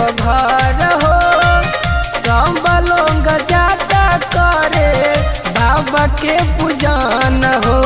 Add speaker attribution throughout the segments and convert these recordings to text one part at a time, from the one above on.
Speaker 1: घर हो सब लोग जाता करे बाबा के पूजन हो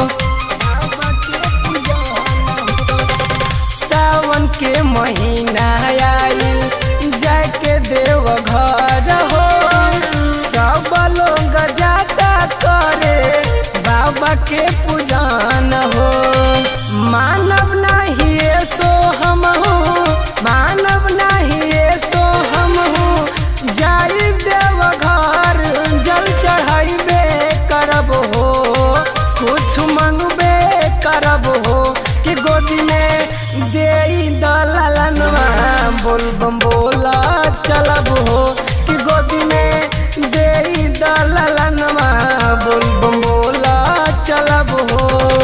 Speaker 1: सावन के महीना आइल जाके देव घर हो सब लोग जाता करे बाबा के पूजन हो मानव नहीं सो हम हूँ मानव नहीं सो हम हूँ जाई देव घर जल चढ़ाइबे करब हो कुछ मंगबे करब हो कि गोदी में दे दलनवा बोल बम बोला चलब हो कि गोदी में दे दलनवा बोल बम बोला चलब हो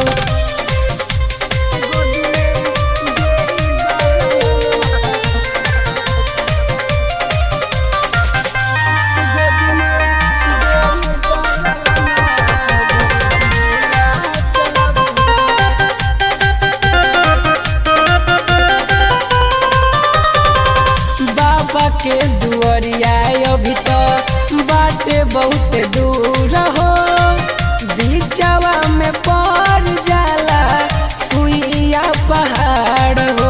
Speaker 1: बाबा के दुआरिया अभी तो बाटे बहुत दूर हो बीचवा में पड़ जाला सुइया पहाड़ हो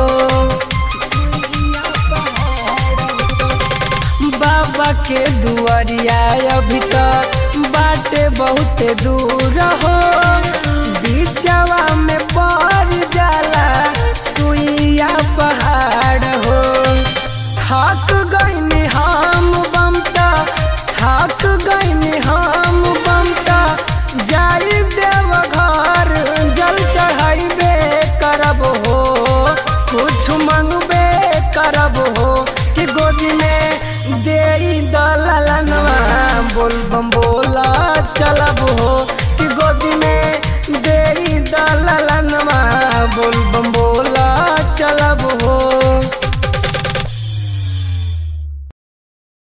Speaker 1: बाबा के दुआरिया अभी तो बाटे बहुत दूर हो बीचवा में पड़ जाला सुइया पहाड़ हो थक गईनी हम बमता थक गईनी हम बमता जाई देव घर जल चढ़ाइबे करब हो कुछ मंगबे करब हो कि गोदी में दे दलनवा बोल बम बोला चलब हो कि गोदी में दे दलनवा बोल बम बोला चलब